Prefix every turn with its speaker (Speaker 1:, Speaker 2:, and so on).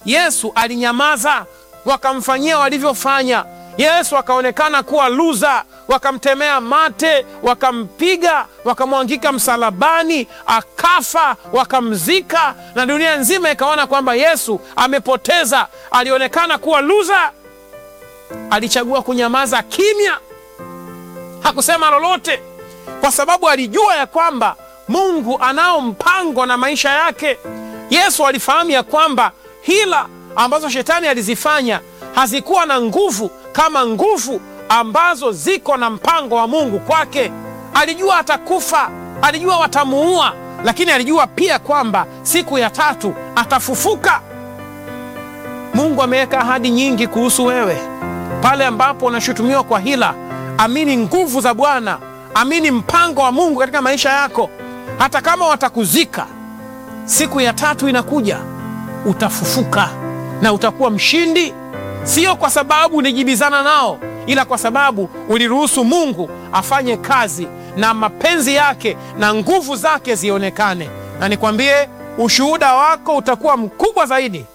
Speaker 1: Yesu alinyamaza, wakamfanyia walivyofanya. Yesu akaonekana kuwa luza, wakamtemea mate, wakampiga, wakamwangika msalabani, akafa, wakamzika, na dunia nzima ikaona kwamba Yesu amepoteza. Alionekana kuwa luza, alichagua kunyamaza kimya, hakusema lolote, kwa sababu alijua ya kwamba Mungu anao mpango na maisha yake. Yesu alifahamu ya kwamba hila ambazo shetani alizifanya hazikuwa na nguvu kama nguvu ambazo ziko na mpango wa Mungu kwake. Alijua atakufa, alijua watamuua, lakini alijua pia kwamba siku ya tatu atafufuka. Mungu ameweka ahadi nyingi kuhusu wewe. Pale ambapo unashutumiwa kwa hila, amini nguvu za Bwana, amini mpango wa Mungu katika maisha yako. Hata kama watakuzika, siku ya tatu inakuja, utafufuka na utakuwa mshindi, sio kwa sababu ulijibizana nao, ila kwa sababu uliruhusu Mungu afanye kazi na mapenzi yake na nguvu zake zionekane. Na nikwambie, ushuhuda wako utakuwa mkubwa zaidi